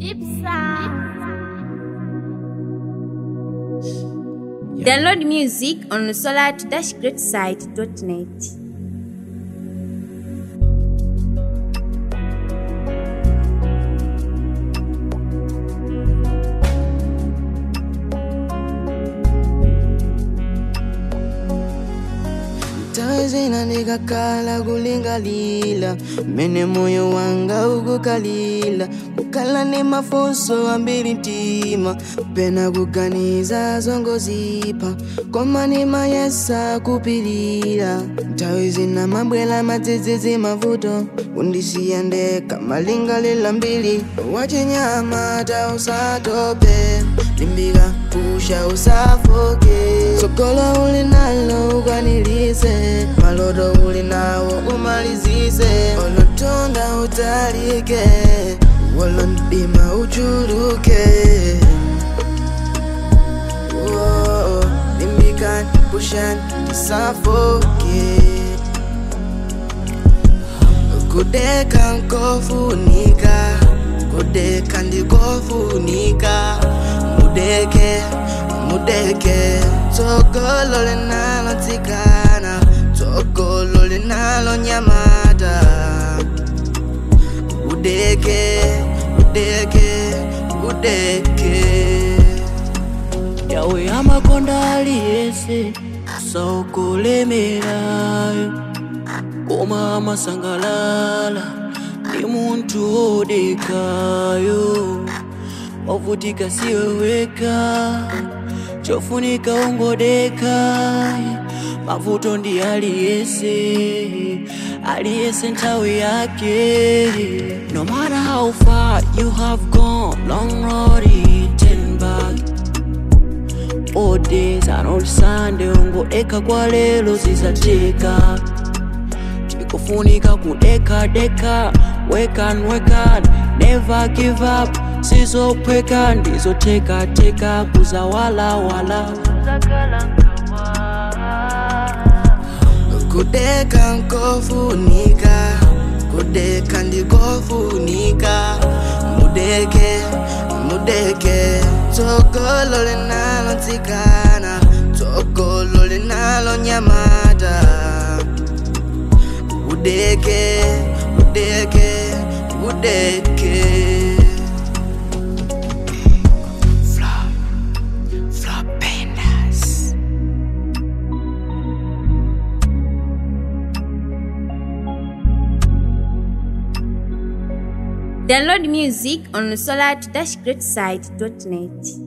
Download music on solar-greatside.net. tazina ndikakhala kulingalila mmene moyo wanga ukukalila kukhala ni mafunso ambiri mtima pena kuganiza zongozipa koma nimayesa kupilira nthawi zina mabwela madzidzidzi mavuto kundisiya ndekha malingalila mbiri wachinyamata usatope limbika pusha usafoke sokolo uli nalo ukanilise maloto uli nawo umalizise olotonda utalike wala mdima uchuluke Whoa, limbika pusha usafoke kudeka nkofunika kudeka ndikofunika mudeke mudeke tsogolo linalo tsikana tsogolo linalo nyamata udeke udeke udeke yawe amakonda aliyese saukulemerayo koma amasangalala ndi munthu wodekayo wavutika siwe weka chofunika ungodeka mavuto ndi aliyese aliyese nthawi yake no matter how far you have gone long road turn back all days and all sunday ungodeka kwa lelo zizateka chikufunika kudeka deka wekan wekan never give up sizophweka ndizoteka teka kuzawala wala kudeka nkofunika kudeka ndikofunika mudeke mudeke tsogolo linalo tsikana tsogolo linalo nyamata udeke udeke udeke Flop, flopendas. Download music on solar-greatside.net.